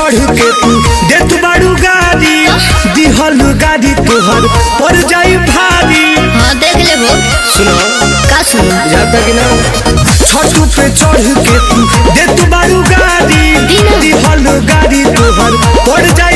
चढ़ के तू देत बाड़ू गाड़ी दिहल गाड़ी तोहर पड़ जाई भारी हाँ देख ले वो सुनो का सुनो जाता कि ना छठ पे चढ़ के तू देत बाड़ू गाड़ी दिना। दिहल गाड़ी तोहर पड़ जाई